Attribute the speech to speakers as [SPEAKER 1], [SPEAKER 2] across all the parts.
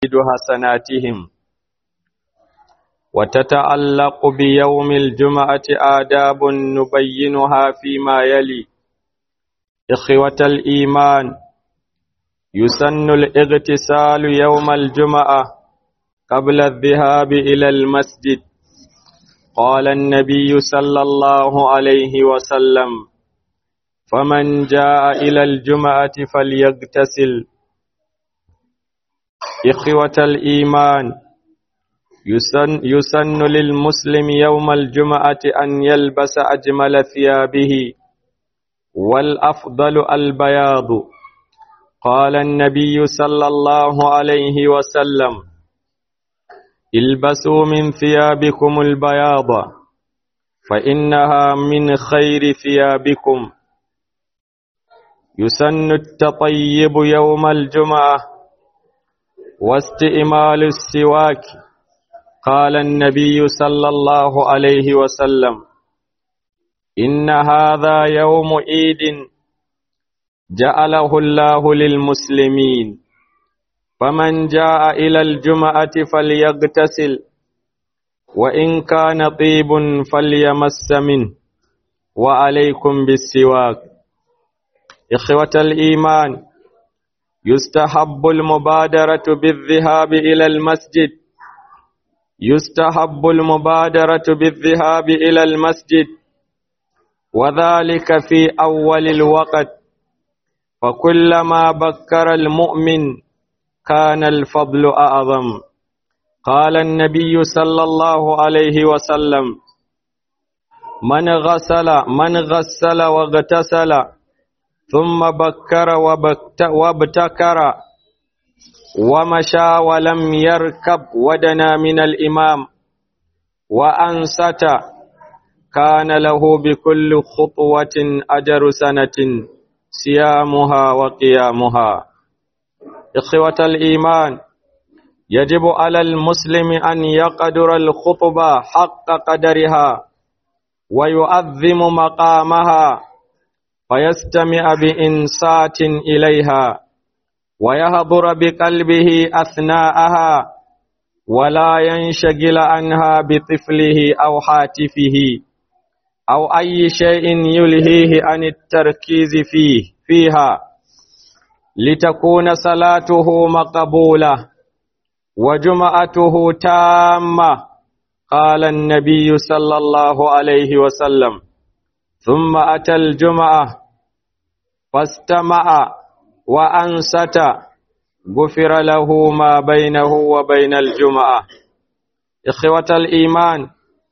[SPEAKER 1] حسناتهم وتتعلق بيوم الجمعة آداب نبينها فيما يلي إخوة الإيمان يسن الاغتسال يوم الجمعة قبل الذهاب إلى المسجد قال النبي صلى الله عليه وسلم فمن جاء إلى الجمعة فليغتسل إخوة الإيمان يسن, يسن للمسلم يوم الجمعة أن يلبس أجمل ثيابه والأفضل البياض قال النبي صلى الله عليه وسلم البسوا من ثيابكم البياض فإنها من خير ثيابكم يسن التطيب يوم الجمعة واستئمال السواك قال النبي صلى الله عليه وسلم إن هذا يوم عيد جعله الله للمسلمين فمن جاء إلى الجمعة فليغتسل وإن كان طيب فليمس منه وعليكم بالسواك إخوة الإيمان يستحب المبادرة بالذهاب إلى المسجد يستحب المبادرة بالذهاب إلى المسجد وذلك في أول الوقت فكلما بكر المؤمن كان الفضل أعظم قال النبي صلى الله عليه وسلم من غسل من غسل واغتسل ثم بكر وابتكر ومشى ولم يركب ودنا من الإمام وأنست كان له بكل خطوة أجر سنة صيامها وقيامها إخوة الإيمان يجب على المسلم أن يقدر الخطبة حق قدرها ويؤذم مقامها فيستمع بإنصات إليها ويهضر بقلبه أثناءها ولا ينشغل عنها بطفله أو حاتفه أو أي شيء يلهيه عن التركيز فيه فيها لتكون صلاته مقبولة وجمعته تامة قال النبي صلى الله عليه وسلم ثم أتى الجمعة فاستمع وأنست غفر له ما بينه وبين الجمعة إخوة الإيمان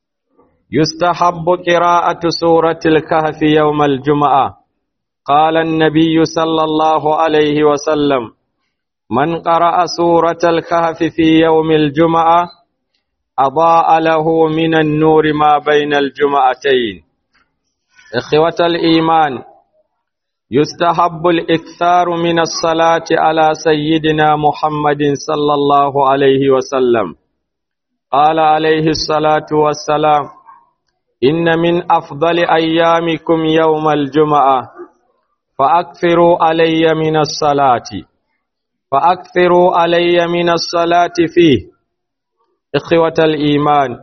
[SPEAKER 1] يستحب قراءة سورة الكهف يوم الجمعة قال النبي صلى الله عليه وسلم من قرأ سورة الكهف في يوم الجمعة أضاء له من النور ما بين الجمعتين إخوة الإيمان يستحب الإكثار من الصلاة على سيدنا محمد صلى الله عليه وسلم قال عليه الصلاة والسلام إن من أفضل أيامكم يوم الجمعة فأكثروا علي من الصلاة فأكثروا علي من الصلاة فيه إخوة الإيمان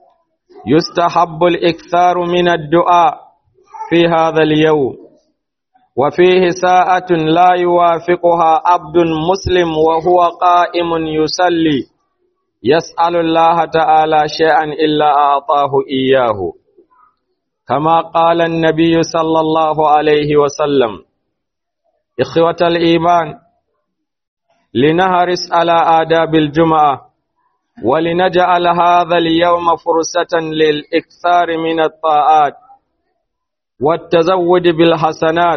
[SPEAKER 1] يستحب الإكثار من الدعاء في هذا اليوم وفيه ساعة لا يوافقها عبد مسلم وهو قائم يصلي يسأل الله تعالى شيئا إلا أعطاه إياه كما قال النبي صلى الله عليه وسلم إخوة الإيمان لنهرس على آداب الجمعة ولنجعل هذا اليوم فرصة للإكثار من الطاعات والتزود بالحسنات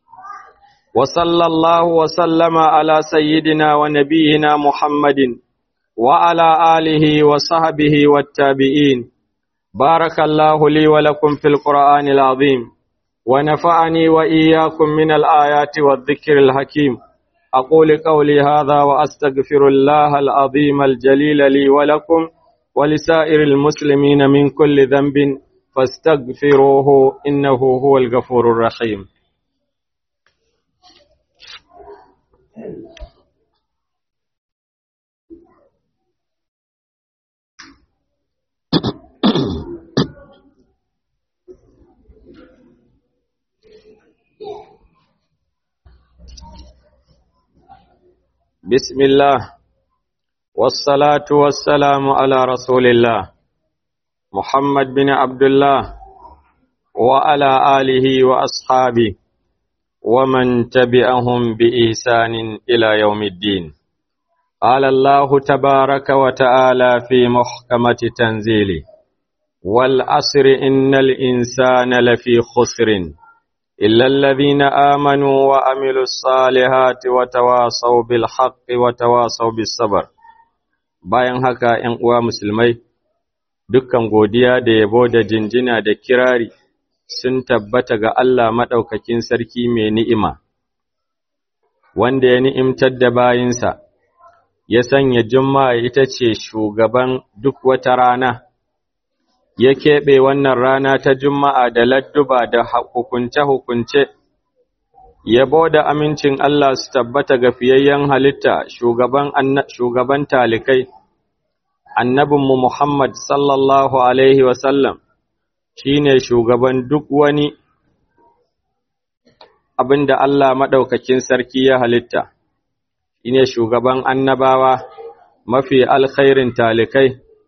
[SPEAKER 1] وصلى الله وسلم على سيدنا ونبينا محمد وعلى آله وصحبه والتابعين بارك الله لي ولكم في القرآن العظيم ونفعني وإياكم من الآيات والذكر الحكيم أقول قولي هذا وأستغفر الله العظيم الجليل لي ولكم ولسائر المسلمين من كل ذنب فاستغفروه إنه هو الغفور الرحيم بسم الله والصلاة والسلام على رسول الله محمد بن عبد الله وعلى آله وأصحابه ومن تبعهم بإحسان إلى يوم الدين قال الله تبارك وتعالى في محكمة تنزيله والعصر إن الإنسان لفي خسر إلا الذين آمنوا وعملوا الصالحات وتواصوا بالحق وتواصوا بالصبر bayan haka ‘yan uwa musulmai dukkan godiya da yabo da jinjina da kirari sun tabbata ga Allah maɗaukakin sarki mai ni'ima wanda ya ni'imtar da bayinsa ya sanya juma'a ita ce shugaban duk wata rana ya keɓe wannan rana ta Juma'a da ladduba da hukunce-hukunce, yabo da amincin Allah su tabbata ga fiyayyen halitta shugaban talikai, annabinmu Muhammad sallallahu Alaihi wasallam shi ne shugaban duk wani abin da Allah maɗaukakin sarki ya halitta, shi ne shugaban annabawa mafi alkhairin talikai.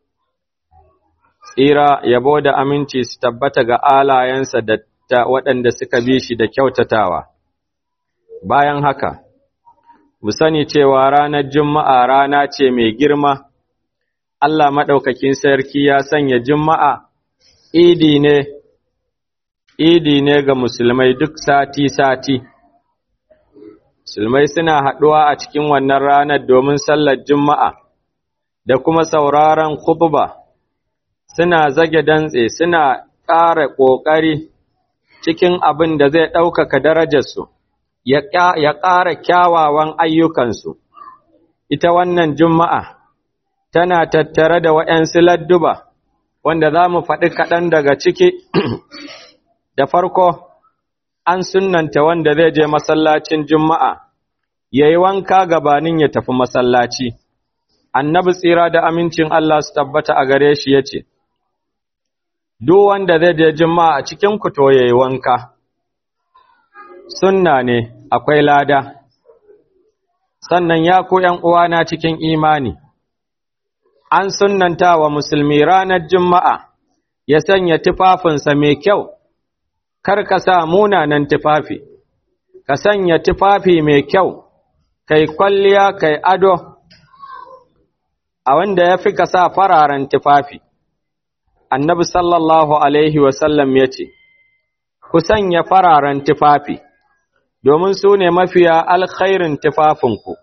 [SPEAKER 1] tsira yabo da aminci su tabbata ga alayensa da ta waɗanda suka bi shi da kyautatawa. Bayan haka, mu sani cewa ranar Juma'a rana ce mai girma, Allah maɗaukakin sarki ya sanya Juma'a idi ne, idi ne ga musulmai duk sati-sati. Musulmai suna haɗuwa a cikin wannan ranar domin sallar Juma'a da kuma sauraron khutba. suna zage dantse suna ƙara ƙoƙari cikin abin da zai ɗaukaka darajarsu, ya ƙara kyawawan ayyukansu. Ita wannan Juma'a tana tattare da waɗansu ladduba, wanda za mu faɗi kaɗan daga ciki, da farko an sunanta wanda zai je masallacin Juma'a, ya yi wanka gabanin ya tafi masallaci. Annabi tsira da amincin Allah su tabbata a gare shi ya ce, duk wanda zai je juma'a a cikin ku to yayi wanka sunna ne akwai lada sannan ya ku ƴan uwana cikin imani an sunnanta wa musulmi ranar juma'a ya sanya tufafinsa mai kyau kar ka sa munanan tufafi ka sanya tufafi mai kyau kai kwalliya kai ado a wanda ya fi ka sa fararen tufafi annabi sallallahu Alaihi wasallam ya ce, Ku sanya fararen tufafi, domin su ne mafiya alkhairin tufafinku,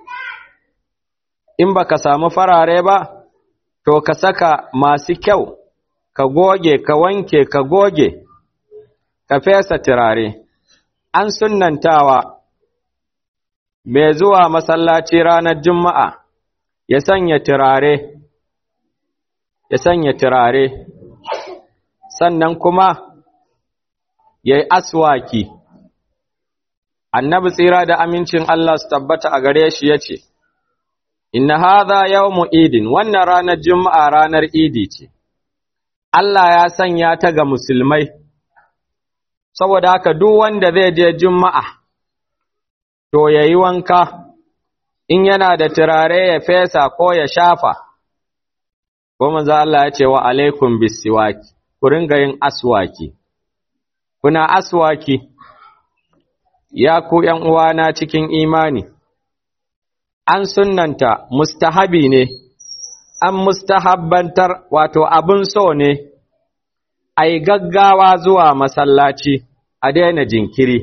[SPEAKER 1] in ba ka samu farare ba, to ka saka masu kyau, ka goge, ka wanke, ka goge, ka fesa turare, an sunantawa mai zuwa masallaci ranar Juma'a ya sanya turare. ya sanya turare, sannan kuma ya yi aswaki. Annabi tsira da amincin Allah su tabbata a gare shi ya ce, Inna haza yawmu idin, wannan ranar Juma'a ranar idi ce, Allah ya sanya ta ga musulmai, saboda haka duk wanda zai je Juma'a, to ya yi wanka, in yana da turare ya fesa ko ya shafa. ko manzo Allah ya ce wa alaikum bisiwaki ku ringa yin aswaki kuna aswaki ya ku ƴan uwana cikin imani an sunnanta mustahabi ne an mustahabbantar wato abin so ne ai gaggawa zuwa masallaci a daina jinkiri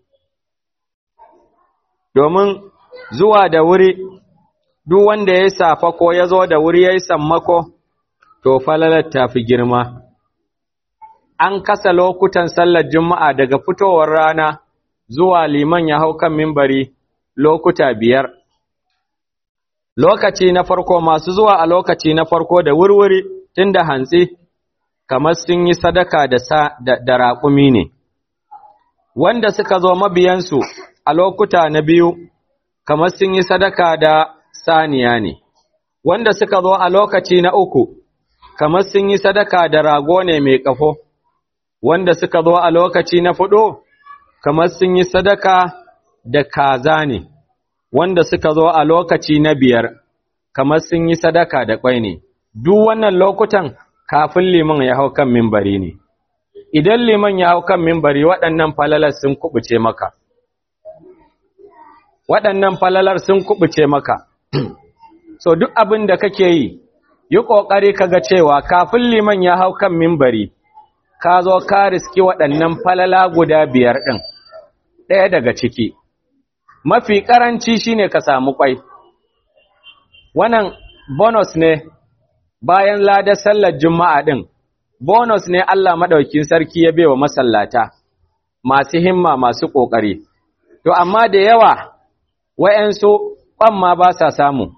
[SPEAKER 1] domin zuwa da wuri duk wanda ya safa ko ya zo da wuri ya yi sammako to falalar ta fi girma. An kasa lokutan sallar Juma'a daga fitowar rana zuwa liman ya hau kan mimbari lokuta biyar. Lokaci na farko masu zuwa a lokaci na farko da wurwuri tun da hantsi, kamar sun yi sadaka da, sa, da, da raƙumi ne. Wanda suka zo mabiyansu a lokuta na biyu, kamar sun yi sadaka da saniya ne. Wanda suka zo a lokaci na uku, kamar sun yi sadaka da rago ne mai ƙafo, wanda suka zo a lokaci na fuɗo, kamar sun yi sadaka da kaza ne, wanda suka zo a lokaci na biyar kamar sun yi sadaka da kwai ne duk wannan lokutan kafin liman ya hau kan mimbari ne idan liman ya hau kan mimbari waɗannan falalar sun kubuce maka waɗannan falalar sun kubuce maka so duk abin da kake yi yi ƙoƙari kaga cewa kafin liman ya hau kan mimbari ka zo ka riski waɗannan falala guda biyar ɗin ɗaya daga ciki mafi ƙaranci shine ka samu ƙwai wannan bonus ne bayan ladar sallar juma'a ɗin bonus ne Allah maɗaukin sarki ya bewa masallata masu himma masu ƙoƙari to amma da yawa wa'yansu ƙwamma ba sa samu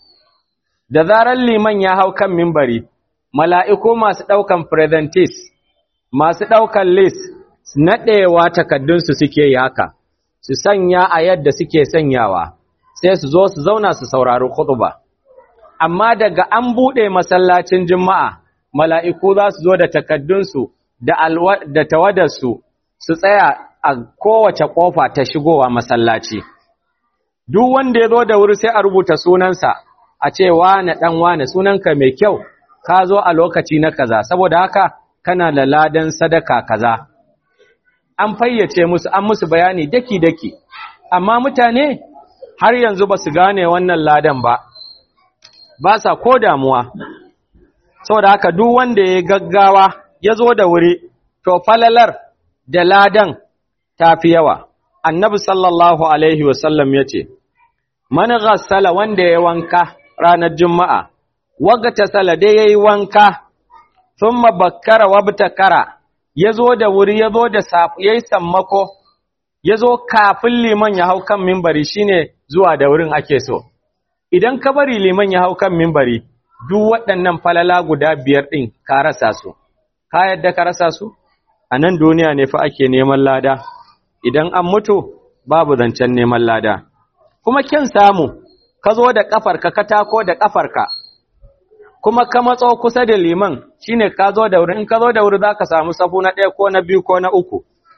[SPEAKER 1] da zarar liman ya hau kan mimbari mala'iku masu ɗaukan presentis masu ɗaukan list naɗewa takaddunsu suke yi haka su sanya a yadda suke sanyawa sai su zo su zauna su saurari khutba amma daga an buɗe masallacin juma'a mala'iku za su zo da takaddunsu da, da tawadarsu su tsaya a kowace ƙofa ta shigowa masallaci duk wanda ya zo da wuri sai a rubuta sunansa a ce wane ɗan wane sunanka mai kyau ka zo a lokaci na kaza saboda haka kana da ladan sadaka kaza an fayyace musu an musu bayani daki-daki amma mutane har yanzu ba su gane wannan ladan ba ba sa ko damuwa saboda haka duk wanda ya gaggawa ya zo da wuri to falalar da ladan ta fi yawa annabi sallallahu alaihi wasallam ya ce man ghassala wanda ya wanka ranar juma'a wagata sala dai yayi wanka thumma bakkara wabtakara yazo da wuri yazo da yayi sammako yazo kafin liman ya hau kan minbari shine zuwa da wurin ake so idan ka bari liman ya hau kan minbari duk waɗannan falala guda biyar din ka rasa su ka yadda ka rasa su a nan duniya ne fa ake neman lada idan an mutu babu zancen neman lada kuma kin samu ka zo da ƙafarka ka tako da ƙafarka kuma ka matso kusa da liman shine ka zo da wuri in ka zo da wuri zaka samu safu na ɗaya ko na biyu ko na uku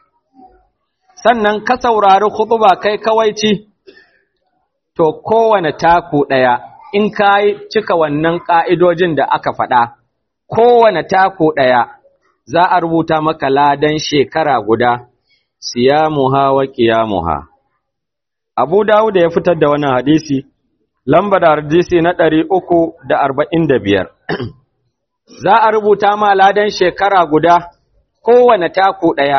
[SPEAKER 1] sannan ka saurari khutba kai kawaici to kowane taku ɗaya in ka cika wannan ƙa'idojin da aka faɗa kowane taku ɗaya za a rubuta maka ladan shekara guda siyamuha wa qiyamuha Abu Dawud ya fitar da wannan hadisi lamba da hadisi na ɗari uku da arba'in da biyar. Za a rubuta ma ladan shekara guda kowane taku ɗaya,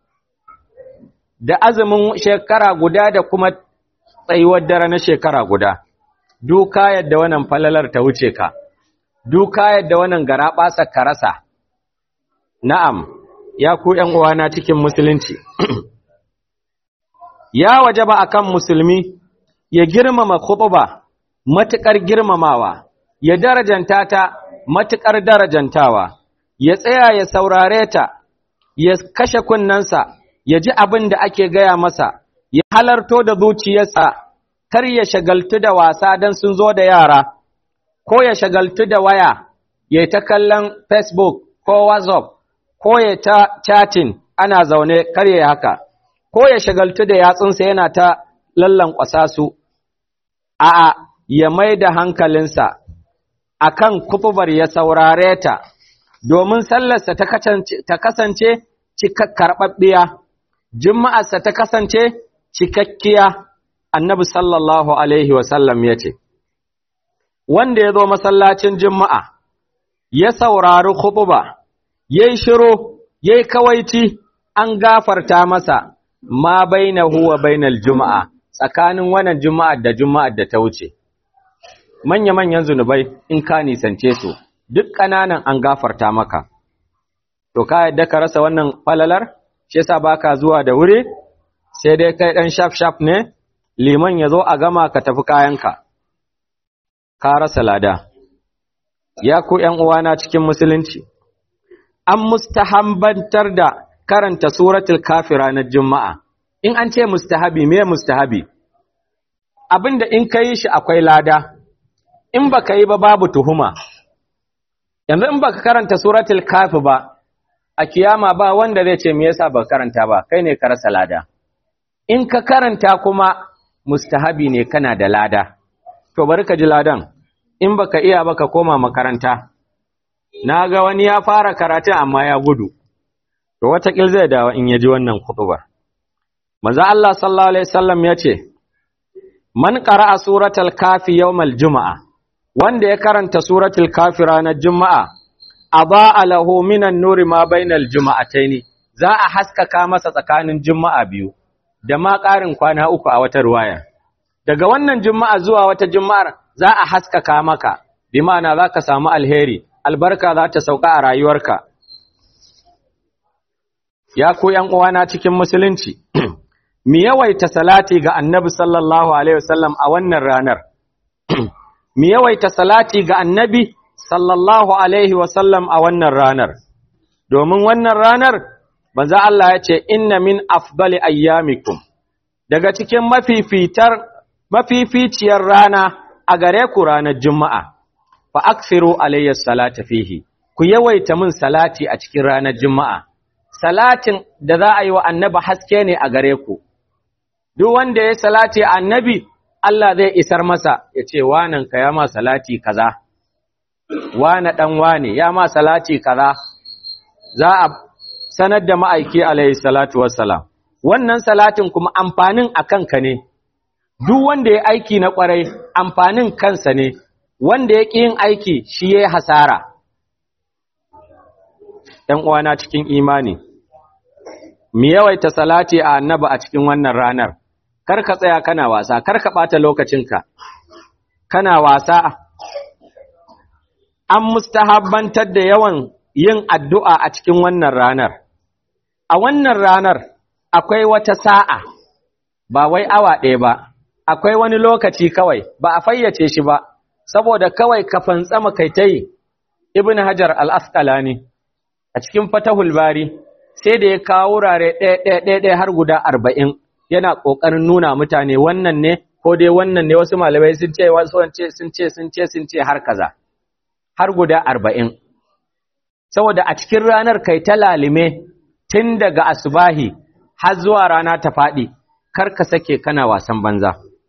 [SPEAKER 1] da azumin shekara guda da kuma tsayuwar dare na shekara guda. Duka yadda wannan falalar ta wuce ka, duka yadda wannan gara ɓasa ka rasa. Na'am, ya ku ’yan uwana cikin musulunci. ya wajaba akan musulmi ya girmama khutba matukar girmamawa ya darajanta ta matukar darajantawa ya tsaya ya saurare ta ya kashe kunnensa ya ji abin da ake gaya masa ya halarto da zuciyarsa kar ya shagaltu da wasa don sun zo da yara ko ya shagaltu da waya ya ta kallon facebook ko whatsapp ko ya ta chatting ana zaune kar ya haka ko ya shagaltu da yatsunsa yana ta lallan su, a'a ya mai da hankalinsa a kan kutubar ya saurare ta, domin sallarsa ta kasance karɓaɓɓiya, juma'arsa ta kasance cikakkiya, annabi sallallahu Alaihi wasallam ya ce, Wanda ya zo masallacin juma'a, ya saurari kutuba, ya yi shiro, ya yi kawaici, an gafarta masa. ma bainahu wa bainal juma'a tsakanin wannan juma'ar da juma'ar da ta wuce manya-manyan zunubai in ka nisance su duk ƙananan an gafarta maka to ka yadda ka rasa wannan falalar shi yasa baka zuwa da wuri sai dai kai dan shaf shaf ne liman ya zo a gama ka tafi kayanka ka rasa lada ya ku ƴan uwana cikin musulunci an mustahambantar da karanta suratul kafi ranar juma'a in an ce mustahabi me mustahabi abinda in ka yi shi akwai lada in baka yi ba babu tuhuma yanzu in baka karanta suratul kafi ba a kiyama ba wanda zai ce me yasa baka karanta ba kai ne ka rasa lada in ka karanta kuma mustahabi ne kana da lada to bari ka ji ladan in baka iya baka koma makaranta na ga wani ya fara karatun amma ya gudu to watakil zai dawo in ya ji wannan kutubar manzo Allah sallallahu alaihi wasallam ya ce man qara'a suratul kafi yawmal juma'a wanda ya karanta suratul kafi ranar juma'a adaa lahu minan nuri ma bainal juma'ataini za a haskaka masa tsakanin juma'a biyu da ma ƙarin kwana uku a wata ruwaya daga wannan juma'a zuwa wata juma'ar za a haskaka maka bi ma'ana za ka samu alheri albarka za ta sauka a rayuwarka ya ku ‘yan uwana cikin musulunci mi yawaita salati ga annabi sallallahu alaihi wasallam a wannan ranar mi yawaita salati ga annabi sallallahu alaihi wasallam a wannan ranar domin wannan ranar banza Allah ya ce inna min afdali ayyamikum daga cikin mafifitar mafificiyar rana a gare ku ranar juma'a fa aksiru alayya salata fihi ku yawaita min salati a cikin ranar juma'a salatin da za a yi wa annabi haske ne a gare ku duk wanda ya salati annabi Allah zai isar masa ya ce wanan ka ya ma salati kaza wane dan wane ya ma salati kaza za a sanar da ma'aiki alayhi salatu wassalam wannan salatin kuma amfanin a kanka ne duk wanda ya aiki na kwarai amfanin kansa ne wanda ya ƙi yin aiki shi ya hasara ‘yan uwana cikin imani mu yawaita salati a annaba a cikin wannan ranar kar ka tsaya kana wasa kar ka ɓata lokacinka kana wasa an mustahabbantar da yawan yin addu'a a cikin wannan ranar a wannan ranar akwai wata sa'a ba wai awa ɗaya ba akwai wani lokaci kawai ba a fayyace shi ba saboda kawai ka fantsama kai ta yi ibn hajar al-asqalani a cikin fatahul bari sai da ya kawo wurare ɗaya-ɗaya har guda arba'in yana ƙoƙarin nuna mutane wannan ne ko dai wannan ne wasu malamai sun ce wasu sun ce sun ce sun ce har kaza har guda arba'in saboda a cikin ranar kai ta lalime tun daga asubahi har zuwa rana ta faɗi kar ka sake kana wasan banza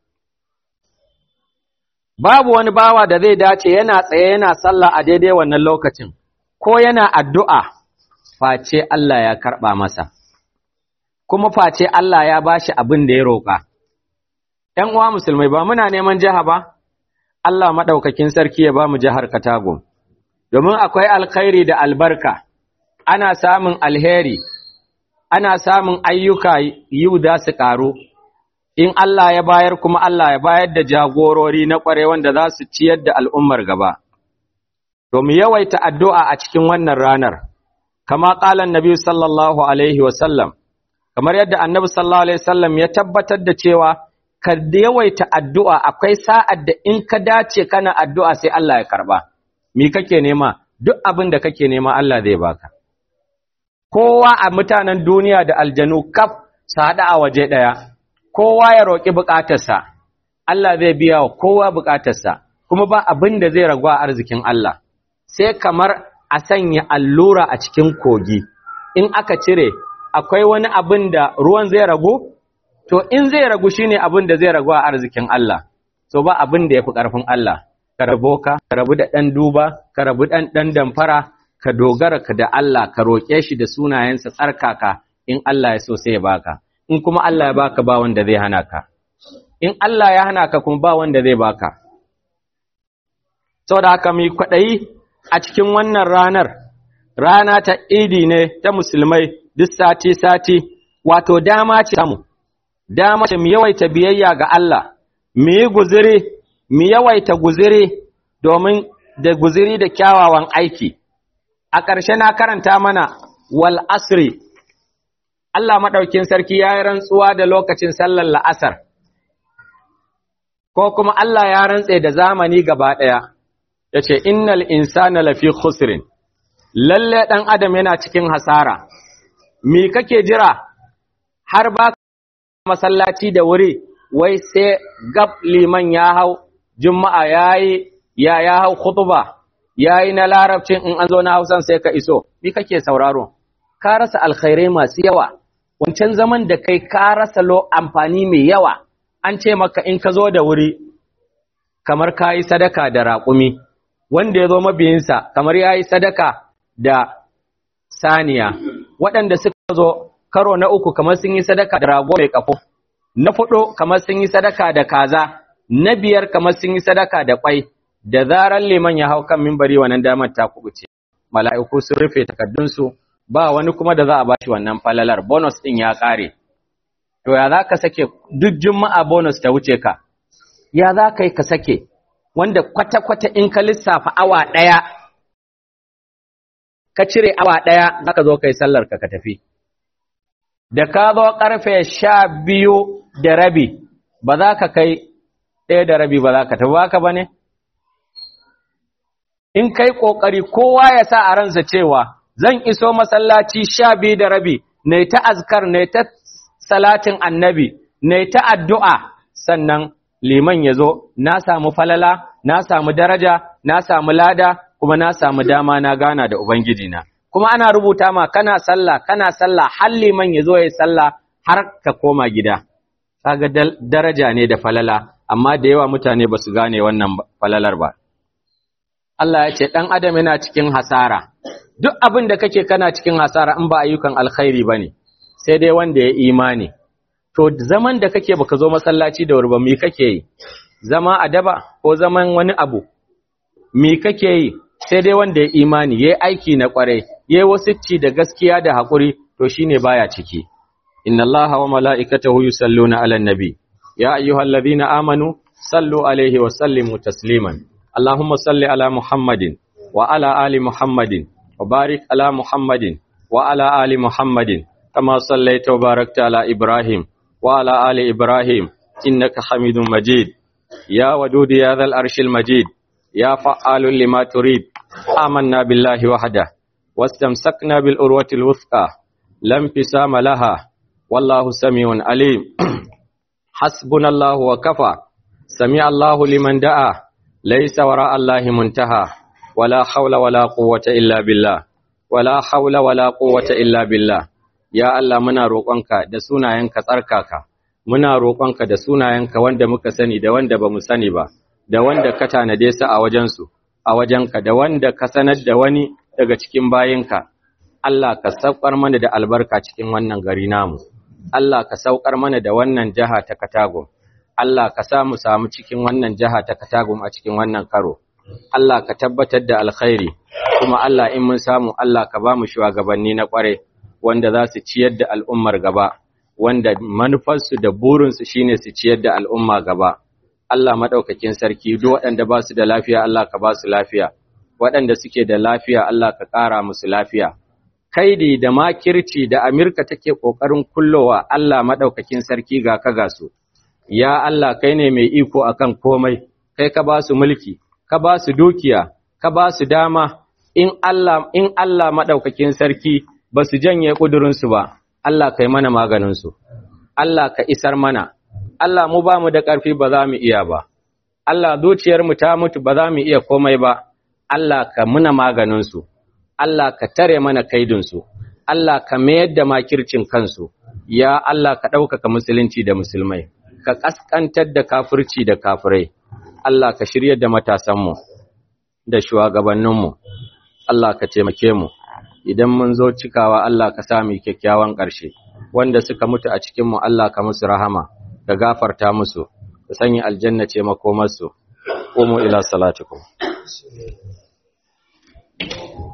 [SPEAKER 1] babu wani bawa da zai dace yana tsaye yana sallah a daidai wannan lokacin ko yana addu'a face Allah ya karɓa masa kuma face Allah ya bashi abin da ya roƙa ‘yan uwa musulmai ba muna neman jiha ba Allah maɗaukakin sarki ya ba mu jihar Katago domin akwai alkhairi da albarka ana samun alheri ana samun ayyuka yiwu da su ƙaru in Allah ya bayar kuma Allah ya bayar da jagorori na ƙware wanda za su ciyar da al'ummar gaba. To mu yawaita addu'a a cikin wannan ranar, kama ƙalan Nabi sallallahu Alaihi wasallam, kamar yadda annabi sallallahu Alaihi wasallam ya tabbatar da cewa ka yawaita addu'a akwai sa'ad da in ka dace kana addu'a sai Allah ya karɓa. Mi kake nema, duk abin da kake nema Allah zai baka. Kowa a mutanen duniya da aljanu kaf su haɗa a waje ɗaya. kowa ya roƙi buƙatarsa, Allah zai biya wa kowa buƙatarsa, kuma ba abin da zai ragu a arzikin Allah, sai kamar a sanya allura a cikin kogi, in aka cire, akwai wani abin da ruwan zai ragu? To, in zai ragu shi ne abin da zai ragu a arzikin Allah, to ba abin da ya fi ƙarfin Allah, ka rabo ka, ka rabu da ɗan duba, ka rabu ɗan ɗan damfara, ka dogara ka da Allah, ka roƙe shi da sunayensa tsarkaka, in Allah ya so sai ya baka. in kuma Allah ya baka ba wanda zai hana ka in Allah ya hana ka kuma ba wanda zai baka saboda haka mai kwaɗayi a cikin wannan ranar rana ta idi ne ta musulmai duk sati sati wato dama ce samu dama ce mu yawaita biyayya ga Allah mu yi guziri mu yawaita guziri domin da guziri da kyawawan aiki a ƙarshe na karanta mana wal asri Allah maɗaukin sarki ya yi rantsuwa da lokacin sallar la'asar, ko kuma Allah ya rantse da zamani gaba ɗaya, ya ce, Innal insana lafi khusrin, lalle ɗan adam yana cikin hasara, mi kake jira har ba masallaci da wuri, wai sai gab liman ya hau, juma'a ya yi, ya ya hau khutuba, ya yi na larabcin in an zo na hausan sai ka iso, mi kake sauraro, ka rasa alkhairai masu yawa. wancan zaman da kai ka rasa lo amfani mai yawa an ce maka in ka zo da wuri kamar ka yi sadaka da raƙumi wanda ya zo mabiyinsa kamar ya yi sadaka da saniya waɗanda suka zo karo na uku kamar sun yi sadaka da rago mai ƙafo na fudu kamar sun yi sadaka da kaza na biyar kamar sun yi sadaka da ƙwai da zarar liman ya hau kan mimbari wannan damar ta kubuce mala'iku sun rufe takaddunsu ba wani kuma da za a bashi wannan falalar bonus ɗin ya ƙare to ya za ka sake duk juma'a bonus ta wuce ka ya za ka yi ka sake wanda kwata-kwata in ka lissafa awa ɗaya ka cire awa ɗaya za ka zo ka yi sallar ka ka tafi da ka zo ƙarfe sha biyu da rabi ba za ka kai ɗaya da rabi ba za ka tafi ba ba ne in kai ƙoƙari kowa ya sa a ransa cewa zan iso masallaci sha biyu da rabi na ta azkar na ta salatin annabi na ta addu'a sannan liman ya zo na samu falala na samu daraja na samu lada kuma na samu dama na gana da ubangijina kuma ana rubuta ma kana sallah kana sallah har liman ya zo ya sallah har ka koma gida kaga daraja ne da falala amma da yawa mutane ba su gane wannan falalar ba Allah ya ce ɗan adam yana cikin hasara duk abin da kake kana cikin hasara in ba ayyukan alkhairi ba ne sai dai wanda ya imani to zaman da kake baka zo masallaci da wuri ba me kake yi zama a daba ko zaman wani abu me kake yi sai dai wanda ya imani yayi aiki na kwarai yayi wasicci da gaskiya da hakuri to shine baya ciki inna allaha wa mala'ikatahu yusalluna 'alan nabi ya ayyuhalladhina amanu sallu alaihi wa sallimu tasliman allahumma salli ala muhammadin wa ala ali muhammadin wa barik ala muhammadin wa ala ali muhammadin kama sallaita wa barakta ala ibrahim wa ala ali ibrahim innaka hamidum majid ya wadud ya dhal arshil majid ya fa'alun lima turid آمنا بالله وحده واستمسكنا بالأروة الوثقى لا انفسام لها والله سميع عليم حسبنا الله وكفى سمع الله لمن دعا ليس وراء الله منتهى ولا حول ولا قوة إلا بالله ولا حول ولا قوة إلا بالله يا الله muna roƙonka da sunayenka tsarkaka muna roƙonka da sunayenka wanda muka sani da wanda bamu sani ba da wanda ka tanade su a wajensu a wajenka da wanda ka sanar da wani daga cikin bayinka, Allah ka saukar mana da albarka cikin wannan gari namu, Allah ka saukar mana da wannan jiha ta Katagum, Allah ka samu samu cikin wannan jiha ta Katagum a cikin wannan karo, Allah ka tabbatar da alkhairi, kuma Allah in mun samu Allah ka ba mu shugabanni na ƙware wanda za su ciyar da al'ummar gaba, wanda manufarsu da burinsu shine su ciyar da al'umma gaba. Allah maɗaukakin sarki duk waɗanda ba su da lafiya Allah ka ba su lafiya, waɗanda suke da lafiya Allah ka ƙara musu lafiya. Kaidi da makirci da Amirka take ƙoƙarin kullowa Allah maɗaukakin sarki ga ka ga su. Ya Allah kai ne mai iko akan komai, kai ka ba su mulki, ka ba su dukiya, ka ba su dama, in Allah in Allah maɗaukakin sarki ba su janye ƙudurinsu ba, Allah kai mana maganinsu. Allah ka isar mana, Allah mu ba mu da ƙarfi ba za mu iya ba, Allah zuciyarmu ta mutu ba za mu iya komai ba, Allah ka muna maganinsu, Allah ka tare mana kaidinsu, Allah ka mayar da makircin kansu, ya Allah ka ɗaukaka musulunci da musulmai, ka ƙasƙantar da kafirci da kafirai, Allah ka shirya da matasanmu da shugabanninmu, Allah ka taimake mu, idan mun zo cikawa Allah ka sami kyakkyawan ƙarshe, wanda suka mutu a cikinmu Allah ka musu rahama. ka gafarta musu ka sanya aljanna ce makomarsu umu ila salatikum